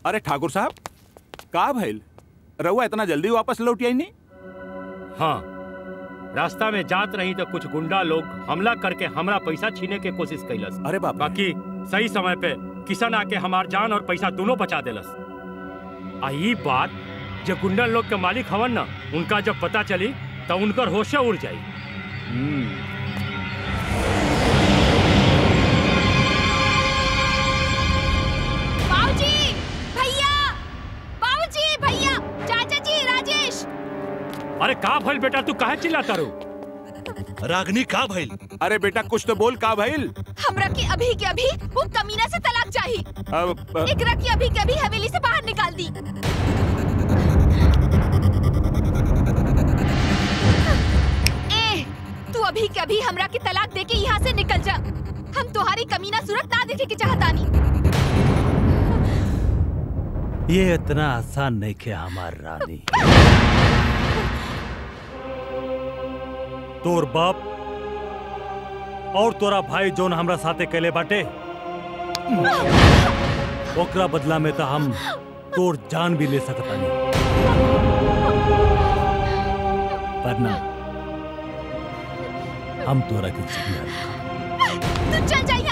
अरे ठाकुर साहब का भइल रहुआ इतना जल्दी वापस लौट आई नहीं हाँ रास्ता में जात रही तो कुछ गुंडा लोग हमला करके हमरा पैसा छीने के कोशिश कैलस अरे बाप बाकी सही समय पे किसान आके हमार जान और पैसा दोनों बचा देलस आ ई बात जो गुंडा लोग के मालिक हवन ना उनका जब पता चली तो उनकर होशे उड़ जाई बाबूजी भैया बाबूजी भैया चाचा जी राजेश अरे का भइल बेटा तू काहे चिल्लाता रू रागनी का भइल अरे बेटा कुछ तो बोल का भइल हमरा के अभी के अभी वो कमीना से तलाक चाहिए अब अब- एकरा की अभी के अभी हवेली से बाहर निकाल दी ए तू अभी के अभी हमरा के तलाक दे के यहाँ से निकल जा हम तुम्हारी कमीना सूरत ना देखे के चाहतानी ये इतना आसान नहीं खे हमार रानी तोर बाप और तोरा भाई जोन हमरा साथे कैले बाटे ओकरा बदला में तो हम तोर जान भी ले सकता नहीं पर ना हम तोरा के जिंदा तू चल जा